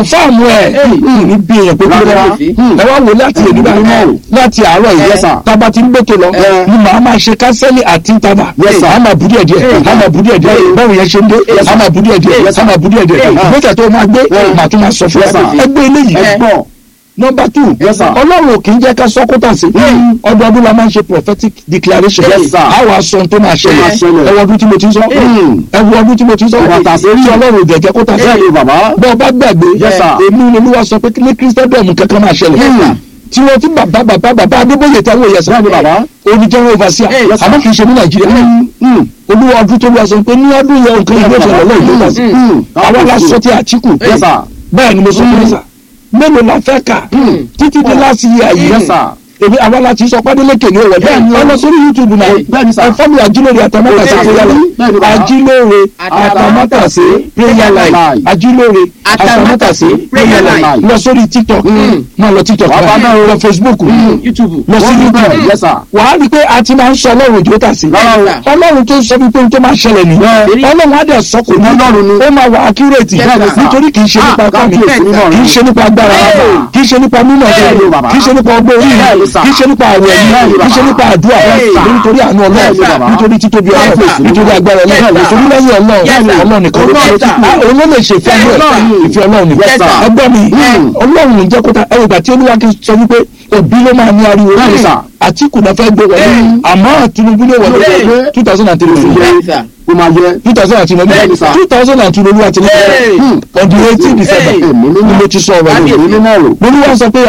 kọ̀nfàmù ẹ̀ ní bí èèyàn pé kúrò wá ẹ wá wò láti èdè báyìí láti àárọ̀ yìí tába ti ń gbẹ́tò lọ ni màá máa ṣe kánsẹ́lì àti ìtàbà a máa bú díẹ̀ díẹ̀ a máa bú díẹ̀ díẹ̀ báwo yẹn ṣe ń dé a máa bú díẹ̀ díẹ̀ a máa bú díẹ̀ díẹ̀ gbẹ́kẹ̀ tó máa gbé màá tún máa sọ fún ẹ ẹgbẹ́ eléyìí number two ọlọ́run kì í jẹ́ ká sọ́kútà sí ọdọọdún la máa ń ṣe prophetic declaration àwọn aṣọ tó máa ṣẹlẹ̀ ẹwọ ọdún tí mo ti ń sọ ẹwọ ọdún tí mo ti ń sọ tí ọlọ́run ò jẹ́jẹ́ kó tà sí bẹ́ẹ̀ bá gbàgbé èmi ni olúwa sọ pé ní christendom kankan máa ṣẹlẹ̀ tí wọ́n ti bàbá bàbá bàbá adébóyè táwọn èèyàn sọ oníjẹ́wọ́ overseer àmọ́ kì í ṣe ní nàìjíríà olúwa ọdún tó lọ sọ pé ní ọdún yẹn nǹkan ìlú ìṣẹ̀lẹ̀ lọ́wọ́ ìlú kàṣí àwọn aláṣọ ti àtìkù bẹ́ẹ̀ ni mo sọ fún yín sà mélòó la fẹ́ kà títí dé láti yẹ àyè èmi àwa la ti sọ pádélékè ní ọwọ́ bẹ́ẹ̀ ni ọlọ sórí youtube náà ẹ fọ́ọ̀mù àjílóore àtàmátàsé prayer line àjílóore àtàmátàsé prayer line àjílóore àtàmátàsé prayer line lọ sórí tiktok máa lọ tiktok náà lọ facebook lọ sí youtube wàá rí i pé a ti máa ń sọ ọlọ́run òjò tà sí ọlọ́run tó sọ wípé tó máa ṣẹlẹ̀ ní ọlọ́run á dẹ̀ sọ kò ní ó máa wà accurate nítorí kì í ṣe nípa kọ́ni kì í ṣe nípa agbára kì í ṣe nípa mímọ̀ kì í ṣe nípa ọgbọ́n orí kì í ṣe nípa àwẹ̀ yìí kì í ṣe nípa àdúrà nítorí àánú ọlọ́run nítorí títóbi ọlọ́run nítorí agbára ọlọ́run nítorí lẹ́yìn ọlọ́run ọlọ́run nìkan ló ṣe òun ló lè ṣe ìfẹ́ ọlọ́run ìfẹ́ ọlọ́run nìkan ẹgbẹ́ mi ọlọ́run ń jẹ́ kó ta ẹ̀rù ìgbà tí olúwa kì í sọ wípé òbí ló máa ní ariwo àtìkù náà fẹ́ gbé wọlé àmọ́ Tinubu ló wọlé two thousand and three ó máa yẹ. two thousand and two lọ́dún two thousand and two lọ́dún àti lọ́dún on the eighteen december ni mo ti sọ ọ̀rọ̀ yìí mo ní wọ́n sọ pé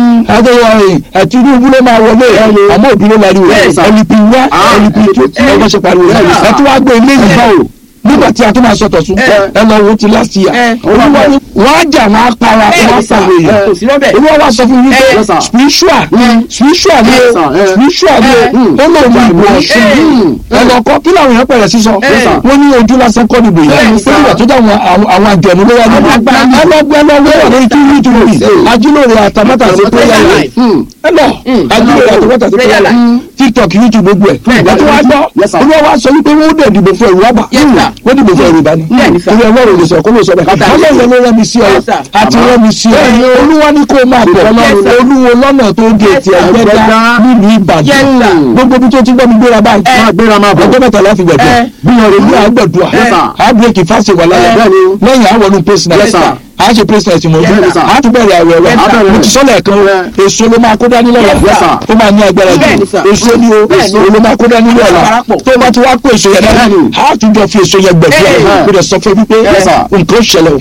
àtẹ̀wọ̀ Tinubu ló máa wọlé àmọ́ òbí ló láriwo ẹ̀lìpì wá ẹ̀lìpì tó tí ọgbọ́n ṣe pariwo ẹ̀ tí wàá gbé ilé yìí báwo nígbà tí a tún máa sọ̀tọ̀ sún ẹ lọ wo ti last year olúwa ni wọ́n á jà wọ́n á para wọ́n á pàwé yẹn olúwa wa sọ fún mi pé spiritual spiritual ni o spiritual ni o ó lò ní ìbò ọ̀ṣun ẹ lọ kọ́ kí làwọn èèyàn pẹ̀lẹ́ sísọ wọ́n ní ojú lásán kọ́ níbo yẹn ó nígbà tó dá àwọn àjẹ̀nú ló wá níbo ẹ lọ gbẹ lọ wẹ́rọ̀ lórí kí youtube ajílóore àtàmátà sí prayer line ẹ lọ ajílóore àtàmátà sí prayer line tiktok youtube gbogbo ẹ láti wá gbọ́ olúwa wa sọ wípé wọ́n dẹ̀ dìbò fún ẹ̀rù wá bà wọ́n dìbò fún yorùbá ni torí ọlọ́run lè sọ kó lè sọ bẹ́ẹ̀ ọlọ́run ló rán mi sí ọ àti rán mi sí ọ olúwa ní kó máa bọ̀ olúwo lọ́nà tó gé ti ẹgbẹ́ dá nílùú ìbàdàn gbogbo bí tó ti gbọ́ mi gbéra báyìí ọjọ́ mẹ́ta láfi gbẹ̀dọ̀ gbìyànjú ní àgbẹ̀dùà àbúrẹ́kì fásitì wà lálẹ́ lẹ́yìn àwọn ọdún pẹ́sìnà a ṣe president mo jẹ a tún bẹ̀rẹ̀ àwẹ̀ rẹ̀ mo ti sọ́lẹ̀ kan èso ló máa kó dání lọ́la ó máa ní agbára jù èso ni o èso ló máa kó dání lọ́la tó bá ti wá kó èso yẹn dání a tún jọ fi èso yẹn gbẹ̀dúrà kó dẹ̀ sọ fún mi pé nǹkan ṣẹlẹ̀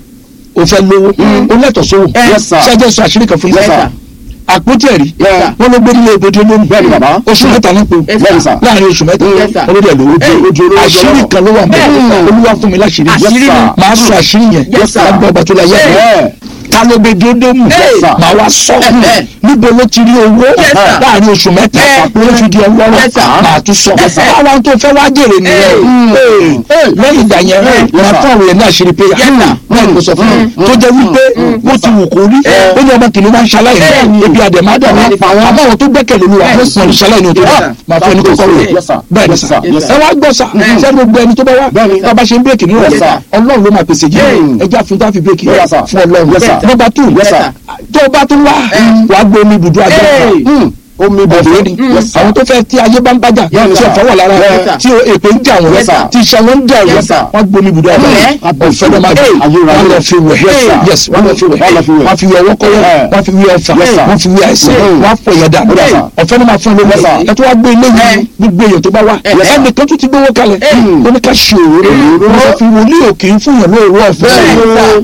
o fẹ́ lówó o lẹ́tọ̀ sówó ṣáájú sọ àṣírí kan fún mi àpótí ẹ̀rí wọ́n ló gbé nílé ibodè lónìí oṣù mẹ́ta ní po láàrin oṣù mẹ́ta olóde lówó àṣírí kan ló wà mọ́ olúwa fún mi láṣírí máa sọ àṣírí yẹn lágbó ọba tó la yẹ ta ló gbé dódómù máa wá sọ níbo ló ti rí owó láàrin oṣù mẹ́ta ló fi di ọlọ́rọ̀ máa tún sọ àwọn tó fẹ́ wá jèrè nìyẹn lẹ́yìn ìgbà yẹn máa fún àwọn yẹn ní àṣírí pé náà ni mo sọ fún mi tó jẹ́ wípé bó ti wù kó rí ó ní ọmọ kìnìún máa ń ṣaláì ní ebi àdèmádà wọn àbáwọn tó gbẹ́kẹ̀lé olúwa wọn ní ṣaláì ní òtún máa fẹ́ ní kókó rẹ̀ bẹ́ẹ̀ ni sà ẹ wá gbọ́ sà sẹ́ni gbogbo ẹni tó bá wá tá a bá ṣe ń bírèkì nínú ọ̀sà ọlọ́run ló máa pèsè jẹ́ ẹja fún táfi bírèkì fún ọlọ́run nọ́mbà tù tó o bá tún wá wàá gbé omi ibùdó agbára omi bọ̀dọ̀ ni àwọn tó fẹ́ tí ayé bá ń bájà tí ọ̀fọ̀ wà lára tí èpè ń jà wọ́n tí iṣẹ́ wọn ń jà wọ́n wọ́n gbomi ibùdó àgbà ọ̀fẹ́ ló máa gbé wọ́n lọ fi wẹ̀ yes wọ́n lọ fi wẹ̀ wọ́n fi wẹ̀ ọwọ́ kọ́wọ́ wọ́n fi wẹ̀ ọfà wọ́n fi wẹ̀ àìsàn wọ́n fọ ìyẹn dànù ọ̀fẹ́ ló máa fún lówó ẹ tó wá gbé ilé yìí gbogbo èèyàn tó bá wà ẹnì kan tó ti gbówó kalẹ̀ ó ní ká ṣe òróró wọ́n fi wòlíì òkè fún yàn lóòrò ọ̀fẹ́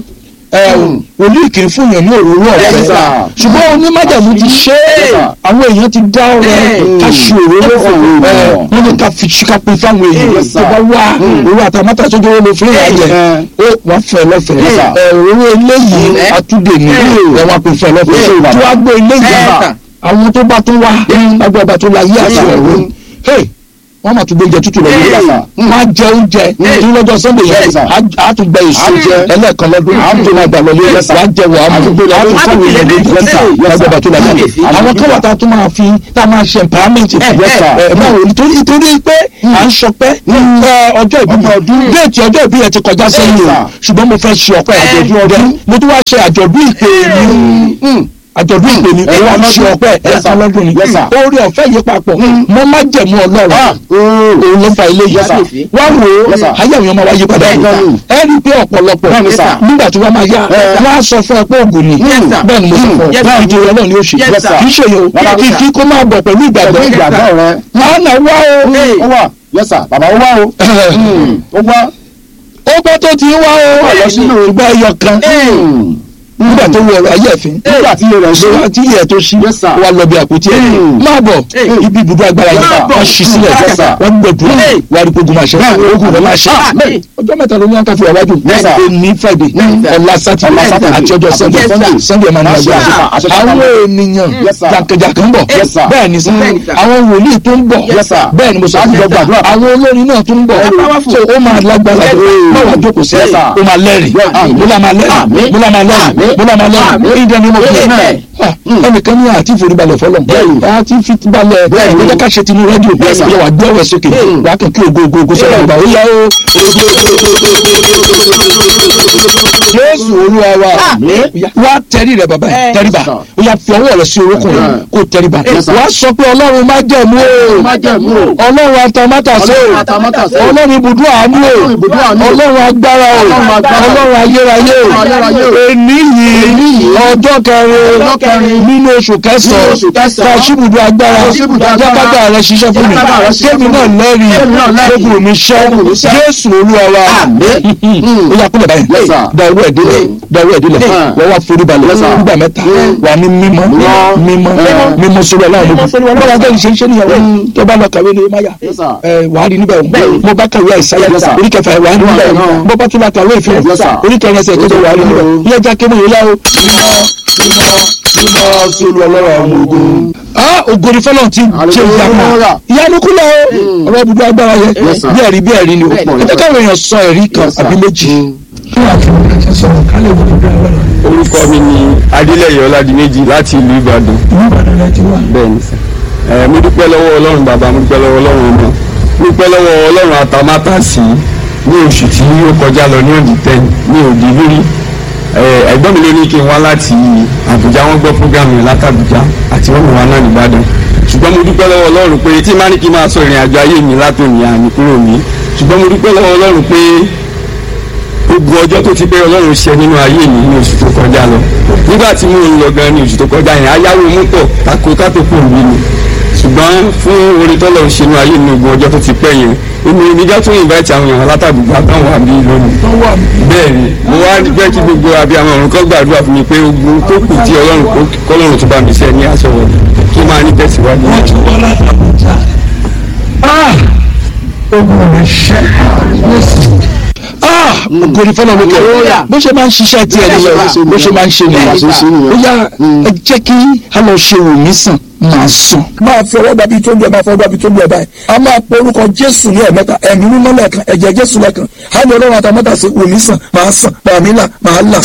wòlíì kì í fún yàn ní òróró ọ̀fẹ́ ṣùgbọ́n onímọ̀jàmú ti ṣe é àwọn èèyàn ti dá ọ̀rẹ́ ká ṣe òróró wọ́n ní ká fi ká pín fáwọn èèyàn tó bá wá òróró àtàmátà tó dúró ló fún ìyá jẹ ó wọ́n fẹ́ lọ́fẹ̀ẹ́ òróró eléyìí àtúndè ní ẹ̀ wọ́n pín fẹ́ lọ́fẹ̀ẹ́ tí wọ́n gbé eléyìí àwọn tó bá tún wá lágbó ọba tó la yé àti ọ̀rọ̀ wọ́n máa tún gbé oúnjẹ tútù lọ Yes, yìí sir. wọ́n á jẹ oúnjẹ ní lọ́jọ́ sunday yẹn Yes, sir. á- á tún gbẹ èso Á jẹ. ẹlẹ́ẹ̀kan lọ́dún á tún máa gbà lọ lé Yes, sir. wàá jẹ wàá mú Á tún á tún fún ìyẹn lóúnjẹ Yes, sir. tútù Yes, sir. lágbàbà tó lágbàbà Yes, sir. àwọn kan wà tá a tún máa fi tá a máa ṣe empowerment fún Yes, sir. ẹ báwo nítorí nítorí pé à ń sọpẹ́ ẹ, ọjọ́ ìbí mi déètì ọjọ́ ìbí yẹn ti kọjá sẹ́yìn o sir. ṣùgbọ́n mo fẹ́ ṣe ọpẹ́ àjọ̀dún ọdún mo tún wá ṣe àjọ̀dún ìpè mi àjọ̀dún ìpè ní Yes, òun sir. ṣe ọpẹ́ Yes, sir. ẹ̀ka lọ́dún ni Yes, sir. orí ọ̀fẹ́ yìí papọ̀ mọ́ má jẹ̀mú ọlọ́run òun ló fa ilé yìí Yes, sá sir. wá wò ó Yes, sir. ayé àwọn ọmọ wa yí padà Bẹ́ẹ̀ yìí ni. ẹ rí i pé ọ̀pọ̀lọpọ̀ Bẹ́ẹ̀ ni, sir. nígbà tí wọ́n máa yá Eh. wọ́n á sọ fún ẹ pé ògùn ni Yes, sir. bẹ́ẹ̀ ni mo sọ fún ọ Yes, sir. ìdí ọlọ́run ni ó ṣe Yes, sir. kì í ṣe yòó Rárá, kì sir. kí kó máa bọ̀ pẹ̀lú ìgbàgbọ́ pẹ̀lú ìgbàgbọ́ rẹ. máa nà wá o ó wà yes sir bàbá ó wá o Mm, ó wá. ó gbọ́ tó ti ń wá o lọ sínú ìgbà ẹyọ kan Mm, nígbà tó wọ ọ̀rọ̀ ayé ẹ̀fín nígbà tí iye rẹ̀ ṣe ṣé tí ilẹ̀ tó ṣí Yes, sir. wà lọ bí àpótí ẹ̀ Mm. máa bọ̀ ibi ibùdó agbára yìí Yes, sir. wọ́n ṣí sílẹ̀ Yes, sir. wọ́n gbẹ̀dúrà Hey. wà á rí gbogbo máa ṣe ogun rẹ̀ máa ṣe Amen. ọjọ́ mẹ́ta ló ní wọn ká fi wájú Yes, sir. ní friday sir. ọ̀la sátidé Ọ̀la Saturday. àti ọjọ́ sunday Yes, sir. sunday máa ní Yes, agbára sir. Àṣẹ àwọn pàtàkì. ènìyàn Yes, sir. jàǹkàjàǹkà ń bọ̀ Yes, sir. bẹ́ẹ̀ ni sir Bẹ́ẹ̀ ni, sir. àwọn wòlíì tó ń bọ̀ Yes, sir. bẹ́ẹ̀ ni mo sọ Láti jọ gbàdúrà. àwọn olórin náà tó ń bọ̀ powerful. so ó máa lágbára Yes, sir. báwa jókòó sí Yes, sir. ó máa lẹ́rìí Yes, sir. mo lá máa lẹ́rìí Àmín. mo lá máa lẹ́rìí Àmín. mo lá máa lẹ́rìí Àmín. ìdá ni mo fi Amen. ẹnìkan ní àti ìforíbalẹ̀ fọlọ́ Bẹ́ẹ̀ni. àti ìfibalẹ̀ Bẹ́ẹ̀ni. ẹ̀jẹ̀ ká ṣe tinú rédíò Yes, sir. yẹ wà gbé ọwọ́ sókè Mm. wà á kàn kí ògo ògo ògo sọ́dọ̀ ọgbà ó yá o. Jésù olúwa wa Àmín. wá tẹrí rẹ bàbá yìí tẹríba Yes, sir. ó yá fi ọwọ́ rẹ sí orúkún rẹ Yes. kó tẹríba Yes, sir. wá sọ pé ọlọ́run má jẹ̀mú o Májẹ̀mú o. ọlọ́run atamátàsé Ọlọ́run o atamátàsé o. ọlọ́run ibùdó àánú o Ọlọ́run ibùdó àánú o. ọlọ́run agbára o Ọlọ́run agbára o. ọlọ́run ayérayé o Ọlọ́run ayérayé o. èní Èní yìí yìí. ọjọ́ kẹrin Ọjọ́ kẹrin. nínú oṣù kẹsàn-án Nínú oṣù kẹsàn-án. kàṣíbùdó agbára Kàṣíbùdó agbára. jákàtà rẹ ṣiṣẹ́ fún mi Jákàtà rẹ ṣiṣẹ́ kémi fún náà mi. lẹ́rìí Kémi náà lẹ́rìí. lókùrù mi ṣẹ́ Lókùrù mi ṣẹ́. jésù olúwa wa Àmín. ó yà kúlẹ̀ báyìí Yes, sir. da owó ẹ̀dílẹ̀ da owó ẹ̀dílẹ̀ Mm. wọ́n wá forí balẹ̀ Yes, sir. nígbà mẹ́ta wà ní mímọ́ Mímọ́. mímọ́ Mímọ́. mímọ́ sórí ọlọ́run Mímọ́ sórí gbogbo Ọlọ́run. bọ́lá tẹ́lẹ̀ ṣe ń ṣe níyàwó tó bá lọ kàwé ní máyà Yes, sir. ẹ wà á rí níbẹ̀ Bẹ́ẹ̀ni. mo bá kàwé àìsáyà Yes, sir. orí kẹfà wà á rí níbẹ̀ Bẹ́ẹ̀ni. bọ́ bá tún bá kàwé ìfẹ́ Yes, sir. orí kẹrin ẹsẹ̀ kẹjọ wà á rí níbẹ̀ Yes, ilé ẹja kébù yìí láwo mímọ́ mímọ́ mímọ́ sórí ọlọ́run àwọn ogun. ah ògòrì fọlọ́n ti ṣe ìyàpá Hallelujah. ìyanu kúlẹ̀ o ọ̀rọ̀ ibùdó agbára yẹ Yes, sir. bí ẹ̀rí bí ẹ̀rí ni o Bẹ́ẹ̀ni. ẹ jẹ́ káwọn èèyàn sọ ẹ̀rí kan Yes, sir. àbí méjì. orúkọ mi ni adélẹyẹ ọládìméjì láti ìlú ìbàdàn bẹ́ẹ̀ ni sà ẹ mo dúpẹ́ lọ́wọ́ ọlọ́run bàbá mo dúpẹ́ lọ́wọ́ ọlọ́run ọmọ mo dúpẹ́ lọ́wọ́ ọlọ́run àtàmátàsí ní oṣù tí ó kọjá lọ ní òdì tẹ́ ní òdì lórí ẹ ẹ̀gbọ́n mi ló ní kí n wá láti àbújá wọ́n gbọ́ fúgàmù yẹn látàbújá àti wọ́n mú wa náà nìbàdàn ṣùgbọ́n mo dúpẹ́ lọ́wọ́ ọlọ́run pé tí má ní kí n máa sọ ìrìn àjò ayé mi látòní àmì kúrò mi ṣùgbọ́n mo dúpẹ́ lọ́wọ́ ọlọ́run pé gbogbo ọjọ́ tó ti pé ọlọ́run ṣe nínú ayé mi ní oṣù tó kọjá lọ nígbà tí mo ń lọ gan ní oṣù tó kọjá yẹn ayáwó mọ́tò tako kátòkù mi ni ṣùgbọ́n fún orin tọ́lọ̀ ń ṣe nínú ayé mi ní gbogbo ọjọ́ tó ti pẹ́ yẹn èmi ìníjà tún invite àwọn èèyàn látàgbùgbà táwọn wà bí lónìí bẹ́ẹ̀ ni mo wá jẹ́ kí gbogbo abiyamọ ọ̀run kan gbàdúrà fún mi pé ogun tó kù tí ọlọ́run kọ́lọ́run tó bá mi ṣe ní aṣọ wọ̀ tó máa ní tẹ̀síwájú. ah ògòrì fọlọ́n ló kẹ́ Hallelujah. bó ṣe máa ń ṣiṣẹ́ tiẹ̀ nìyẹn bó ṣe máa ń ṣe nìyẹn Bẹ́ẹ̀ ni. ó yá ẹ jẹ́ kí a lọ ṣe wòmí sàn máa sùn. máa fi ọwọ́ dàbí tó ń bẹ̀ máa fọwọ́ dàbí tó ń bẹ̀ báyìí a máa pe orúkọ jésù ní ẹ̀mẹ́ta ẹ̀mí mímọ́ lẹ́ẹ̀kan ẹ̀jẹ̀ jésù lẹ́ẹ̀kan á ní ọlọ́run àtàmọ́tà sí wòmí sàn máa sàn bàmí là máa là.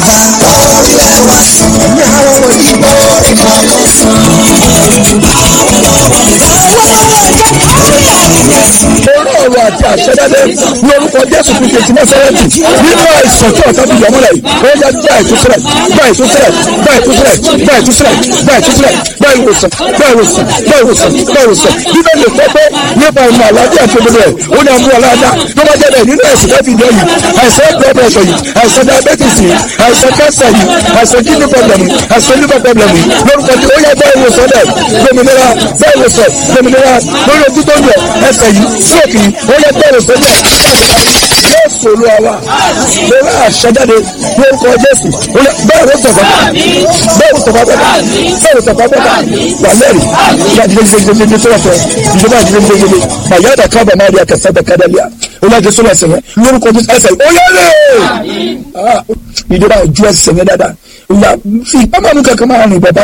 orí ọ̀rọ̀ àti àṣẹdáde ní orúkọ jésù kristu ti násárẹ́tì nínú àìsàn tí ọ̀tá fi yọmọ́lẹ̀ yìí ó yẹ gba ìtúsílẹ̀ gba ìtúsílẹ̀ gba ìtúsílẹ̀ gba ìtúsílẹ̀ gba ìtúsílẹ̀ gba ìwòsàn gba ìwòsàn gba ìwòsàn gba ìwòsàn bíbélì kọ́ pé nípa ìmọ̀ àlàáfíà tó gbogbo ẹ̀ ó ní àmú aláàdá tó bá jẹ́ bẹ́ẹ̀ nínú ẹ̀sìn lẹ́fì ìdí yìí àìsàn blood pressure yìí àìsàn diabetes yìí àìsàn cancer yìí àìsàn kidney problem yìí àìsàn liver problem yìí lórúkọ tí ó yẹ bẹ́ẹ̀ ìwòsàn dẹ̀ gbòmìnira bẹ́ẹ̀ ìwòsàn gbòmìnira lórí ojú tó ń yọ ẹsẹ̀ yìí stroke yìí ó yẹ bẹ́ẹ̀ ìwòsàn dẹ̀ jésù olúwa wa lórí àṣẹjáde lórúkọ jésù bẹ́ẹ̀ ló tọ̀fọ́ bẹ́ẹ̀ ló tọ̀fọ́ bẹ́ẹ̀ bẹ́ẹ̀ ló tọ̀fọ́ bẹ́ẹ̀ wà lẹ́rìí ìyá jíjẹ jíjẹ jíjẹ tó wà fẹ́ ìjọba jíjẹ jíjẹ jíjẹ màyà dà kábà máa rí akẹ́sẹ́ bẹ́ẹ̀ kádàlíà olúwa jésù lọ sẹ́yìn lórúkọ jésù ẹsẹ̀ ó yẹ́rẹ́ ìjọba ju ẹsẹ̀ yẹn dáadáa ìyá fi ìpamọ́ kankan máa rìn bàbá yẹn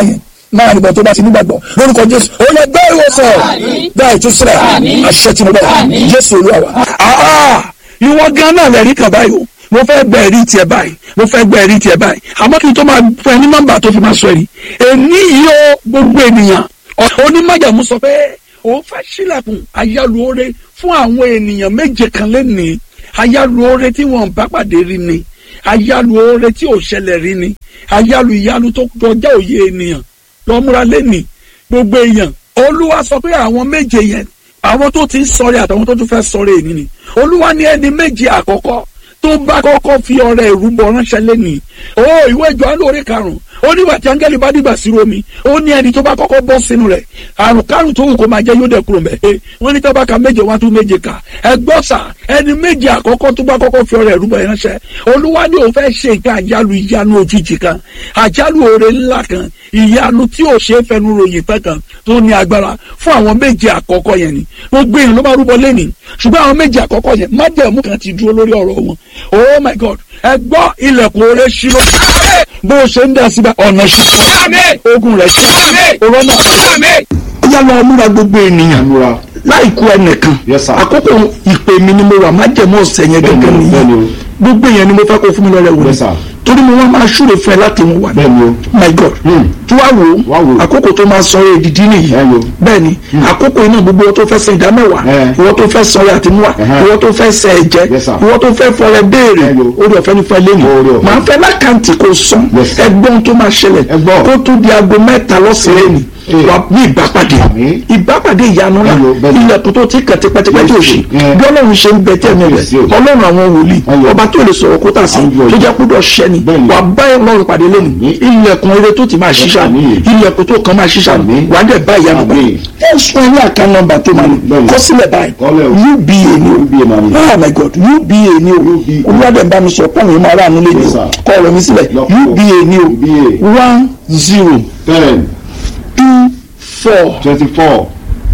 náà nígbà tó bá ti nígbàgbọ́ lórúkọ jésù ó yẹ gbé ìwòsàn gbá ìtúsílẹ̀ àṣẹ tí mo bẹ̀ jésù olúwa wa. Ah, ìwọ gan náà lẹ́rìí kan báyìí o mo fẹ́ gbẹ ẹ̀rí tiẹ̀ báyìí mo fẹ́ gbẹ ẹ̀rí tiẹ̀ báyìí àmọ́ kí n tó máa fún ẹ ní nọ́mbà tó fi máa sọ ẹ̀rí èní yìí ó gbogbo ènìyàn onímọ̀jàmú sọ pé òun fẹ́ sílẹ̀kùn ayálùore fún àwọn ènìyàn méje kan lẹ́nìí ayálùore tí wọ́n bá pàdé rí ni ayálùore tí ò ṣẹlẹ̀ rí ni ayálù ìyálù tó kọjá òye ènìyàn lọ́múra lẹ́nìí gbogbo èèyàn olúwa sọ pé àwọn méje yẹn àwọn tó ti ń sọ̀rẹ́ àtàwọn tó tún fẹ́ sọ̀rẹ́ èní ni olúwa ní ẹni méje àkọ́kọ́ tó bá kọ́kọ́ fi ọrẹ ìrúbọ ránṣẹ́ lẹ́nìí ó ìwé Jòhánù orí karùn-ún ó nígbà tí áńgẹ́lì bá dìgbà sí omi ó ní ẹni tó bá kọ́kọ́ bọ́ sínú rẹ̀ àrùn kárùn tó wù kó máa jẹ́ yóò dẹ̀ kúrò mẹ́ wọ́n ní tábà ka méje wá tún méje kà ẹgbọ́n sà ẹni méje àkọ́kọ́ tó bá kọ́kọ́ fi ọrẹ ìrúbọ ránṣẹ́ olúwa ni òun fẹ́ ṣe nǹkan àjálù ìyanu òjijì kan àjálù oore ńlá kan ìyanu tí ò ṣe é fẹnu ròyìn tán kan tó ní agbára fún àwọn méje àkọ́kọ́ yẹn ni gbogbo èèyàn ló máa rúbọ lẹ́nìí ṣùgbọ́n àwọn méje àkọ́kọ́ yẹn májẹ̀mú kan ti dúró lórí ọ̀rọ̀ wọn oh my god ẹ gbọ́ ilẹ̀kùn oore ṣírò bó o ṣe ń dá síbẹ̀ ọ̀nà ṣíṣe ogun rẹ̀ ṣe òrọ̀ náà yá lọ múra gbogbo ènìyàn múra. láìkú ẹnìkan Yes, sir. àkókò ìpè mi ni mo wà májẹ̀mú ọ̀sẹ̀ yẹn gẹ́gẹ́ Bẹ́ẹ̀ni o, bẹ́ẹ̀ni nìyẹn o. gbogbo yẹn ni mo fẹ́ kó fún mi lọ́rẹ̀ wò Yes, sir. torí mo wá máa ṣúre fún ẹ láti mú wà bẹ́ẹ̀ni o. my god Hmm. tí wàá wò Wá ó wò ó. àkókò tó máa sọ èdìdí nìyí Bẹ́ẹ̀ni o. bẹ́ẹ̀ni àkókò iná gbogbo wọn tó fẹ́ san ìdá mẹ́wàá Eh. ìwọ tó fẹ́ san ọrẹ àtinúwà Ẹhẹ́. ìwọ tó fẹ́ san ẹ̀jẹ̀ Yes, sir. ìwọ tó fẹ́ fọrẹ béèrè Bẹ́ẹ̀ni o. orí ọ̀fẹ́ ní fẹ́ lẹ́nu Oore ọ̀fẹ́. màá fẹ́ lákàntì kò sàn Yes, sir. ẹgbọ́n tó máa ṣẹlẹ̀ Ẹ gbọ́. kó tó di aago mẹ́ta lọ́sẹ̀rẹ̀ ni Eh. wà ní ìbápàdé Àmín. ìbápàdé ìyanu náà Bẹ́ẹ̀ni o, bẹ́ẹ̀ni. ilẹ̀kùn tó ti kàn tipẹ́tipẹ́ tí ò ṣe Eh. bí ọlọ́run ṣe ń bẹ tẹ́ẹ̀mí rẹ̀ Yes, yes. ọlọ́run àwọn wòlíì Ayọ̀. ọba tó lè sọ̀rọ̀ kó tà sí Ayọ̀. tó jẹ́ kúdọ̀ ṣẹ́ni Bẹ́ẹ̀ni. wà bá ọlọ́run pàdé lẹ́nu ilẹ̀kùn eré tó ti máa ṣiṣà Àmín. ilẹ̀kùn tó kàn máa ṣiṣà Àmín. wà á dẹ̀ bá ìyanu bá Àmín. ẹ sọ ilé àká nọ́mbà tó máa ní Bẹ́ẹ̀ni. kọ sílẹ̀ báyìí Kọ́lẹ̀ o. uba ni o UBA máa ní. oh my god uba ni o UBA. olùwádẹ̀ bá mi sọ pọ́ùn yìí máa rà nílé ni Yes, o sir. kọ́ ọ̀rọ̀ mi sílẹ̀ Lọ́pọ̀. uba ni o UBA. one zero ten two four twenty-four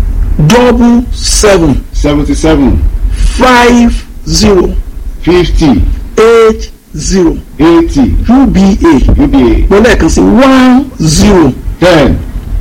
double seven seventy-seven five zero fifty eight zero eighty uba UBA mo lẹ́ẹ̀kan sí one zero ten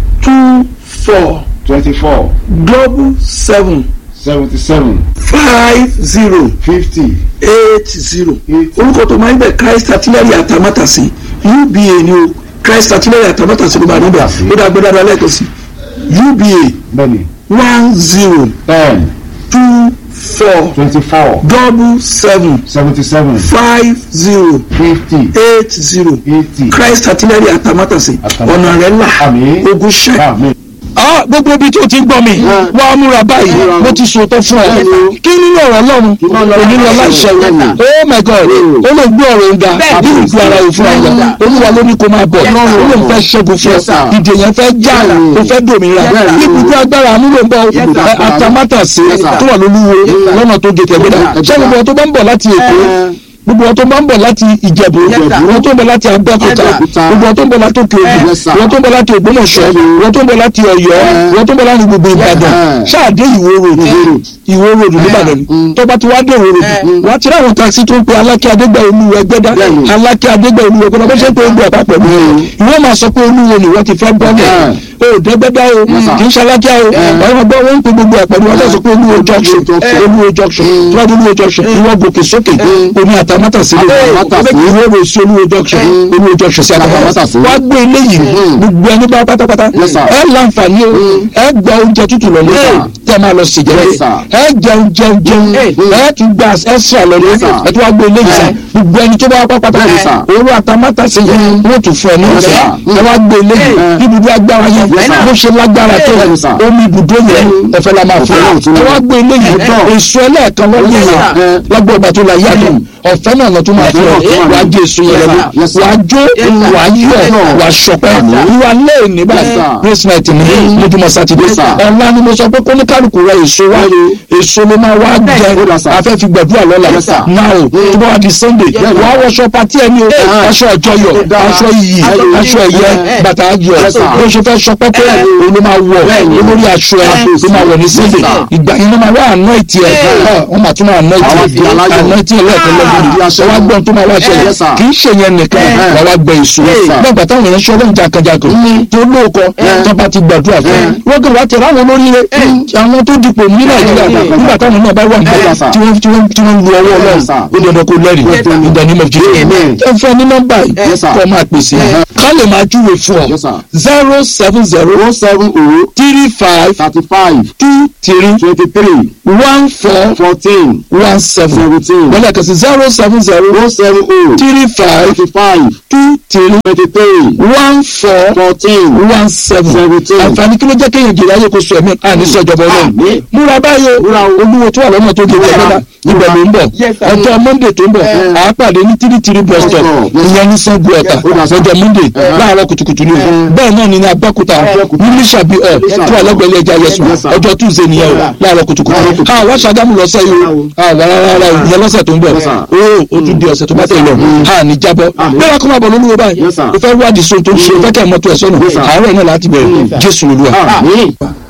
two four twenty-four double seven seventy-seven five zero fifty eight zero eighty orúkọ tó máa ń bẹ Christ artillery àtàmátàsí uba ni o Christ artillery àtàmátàsí ló máa ń bẹ ó dá gbẹdá dá lẹ́ẹ̀kan sí uba bẹ́ẹ̀ni one zero ten two four twenty-four double seven seventy-seven five zero fifty eight zero eighty Christ artillery àtàmátàsí Àtàmátàsí. ọ̀nà rẹ̀ là Àmín. ogun ṣẹ́. amen Ah, gbogbo ibi tó ti ń gbọ́ mi wọ́n á múra báyìí mo ti sòótọ́ fún ọ kí nínú ọ̀rọ̀ ọlọ́run onílọ láìṣẹ́ oh my god ó lè gbé ọ̀rọ̀ ń ga bí ìgbé ara òfin àyà olúwa ló ní kó máa bọ̀ ó lè fẹ́ ṣẹ́gun fún ọ ìdè yẹn fẹ́ já ó fẹ́ dòmìnira ibùdó agbára àmúlò ń bọ̀ ẹ, atamátàsé tó wà lólúwo lọ́nà tó gé tẹ̀gbẹ́dá ṣé gbogbo ọ tó bá ń bọ̀ láti èkó gbogbo wọn tó bá ń bọ̀ láti ìjẹ̀bú wọn tó ń bọ̀ láti abẹ́òkúta gbogbo wọn tó ń bọ̀ láti òkè ògùn Yes, sir. wọn tó ń bọ̀ láti ògbómọ̀ṣọ́ wọn tó ń bọ̀ láti ọ̀yọ́ wọn tó ń bọ̀ láti gbogbo ìbàdàn ṣáàdé ìwó ròdù ìwó ròdù nìbàdàn ni tó bá ti wá dé ìwó ròdù wá ti ráwọn taxi tó ń pe alákẹ́ adégbà olúwo ẹgbẹ́dá alákẹ́ adégbà olúwo ẹgbẹ́dá bó ṣe ń pe ogun àpapọ̀ mi ìwọ máa sọ pé olúwo ni wọ́n ti fẹ́ gbọ́ mẹ́ o dẹ́gbẹ́dá o kì í ṣalákẹ́ o ọ̀rọ̀ gbọ́ wọ́n ń pe gbogbo àpẹẹrẹ wọn sọ pé olúwo junction olúwo junction tí wọ́n dé olúwo junction ìwọ gòkè sókè omi àtàmátàsí lè Àtàmátàsí. ìwọ rò sí olúwo junction olúwo junction sí àtàmátàsí Àtàmátàsí. wá gbé eléyìí gbogbo ẹni bá pátápátá Yes, sir. ẹ láǹfààní o ẹ gba oúnjẹ tútù lọ lé tẹ máa lọ sí jẹrẹ Yes, sir. ẹ jẹun jẹun jẹun ẹ tún gba ẹsẹ lọ lé Yes, sir. ẹ tún wá gbé eléyìí sá gbogbo ẹni tó bá pátápátá Yes, sir. owó àtàmátàsí yẹn wọ́n tún fún ẹ ní Yes, ọ̀sẹ̀ sir. ẹ wá gbé eléyìí níbi agbára yẹn Yes, sir. bó ṣe lágbára tó Yes, sir. omi ibùdó yẹn ẹ̀fẹ̀ la máa fún ẹ Yes, sir. ẹ wá gbé eléyìí èso ẹlẹ́ẹ̀kan lọ́dún Yes, yẹn sir. lọ́gbọ̀n ìgbà tó la yàtọ̀ ọ̀fẹ́ náà lọ́tún máa fún Yes, ẹ sir. wà á jẹ èso yẹn Yes, lọ́dún sir. Yes, sir. wà á jó wà á yọ̀ wà á ṣọpẹ́ ìwà lẹ́ẹ̀ni báyìí Yes, sir. praise night ní lójúmọ́ sátidé Yes, sir. ọ̀la ni mo sọ pé kóníkàlù kálukú rẹ èso wá èso ló máa wá jẹ afẹ́ fi gbàdúrà lọ́la náà o tó bá wà di sunday wà á wọṣọ pati ẹni o aṣọ àjọyọ̀ aṣọ iyì aṣọ ẹ̀yẹ bàtà ayọ̀ bó ṣe fẹ́ sọ pẹ́pẹ́ òun ló máa wọ̀ olórí aṣọ ẹ ló máa wọ̀ ní sunday ìgbà yẹn ló máa wá àná ìtì ẹ wọ́n máa tún máa àná ìtì ẹ àná ìtì ẹ lẹ́ẹ̀kan lọ́gbọ̀n ẹ wá gbọ́n tó máa wá ṣẹlẹ̀ kì í ṣe yẹn nìkan wà wá gbẹ èso lọ́gbà táwọn èèyàn ṣọ́ lọ́n jàkàjàkàn tó lóòkọ tó bá ti gbàdúrà fún wọ́n kàn wá tẹ̀lé àwọn olóríire àwọn tó dipò ní nàìjíríà nígbà táwọn náà bá wà nígbà tí wọ́n tí wọ́n tí wọ́n lu ọwọ́ ọlọ́run ó dandan kó lẹ́rìí in the name of Jesus ẹ fẹ́ ní nọ́mbà yìí kọ́ máa pèsè ká lè máa júwe fún ọ zero seven zero seven oh three five thirty five two three twenty three one four fourteen one seven seventeen wọ́n lẹ́ẹ̀kan sí zero seven zero oh seven oh three five thirty five two three twenty three one four fourteen one seven seventeen. àǹfààní kí ló jẹ́ kéèyàn jèrè ayé kó sọ ẹ̀mí àní sọ̀jọ̀bọ̀ náà Àmín. múra báyìí o Múra o. olúwo tó wà lọ́nà tó gé ìjọba ibẹ̀ ló ń bọ̀ ọjọ́ monday tó ń bọ̀ à á pàdé ní tírítírí bus stop ìyẹn ní sango ọ̀tà lọ́jọ́ monday láàárọ̀ kùtùkùtù ni o bẹ́ẹ̀ náà ni ní abẹ́òkúta ní lísàbí ọ̀ tó wà lẹ́gbẹ̀ẹ́ ilé ẹja yẹsùn ọjọ́ tuesday nìyẹn o láàárọ̀ kùtùkùtù a wá ṣàgámù lọ́sẹ̀ yìí o a wà rárá o ìyẹn lọ́sẹ̀ tó ń bọ̀ o o tún di ọ̀sẹ̀ tó bá tẹ̀ lọ a ní jábọ̀ bẹ́ẹ̀ kọ́ máa bọ̀ lólúwo báyìí Yes, sir. o fẹ́ wádìí so tó ń ṣe o fẹ́ kẹ́ mọ́tò ẹ̀ sọ́nà àárọ̀ náà láti bẹ̀rẹ̀ jésù olúwa. Àmín.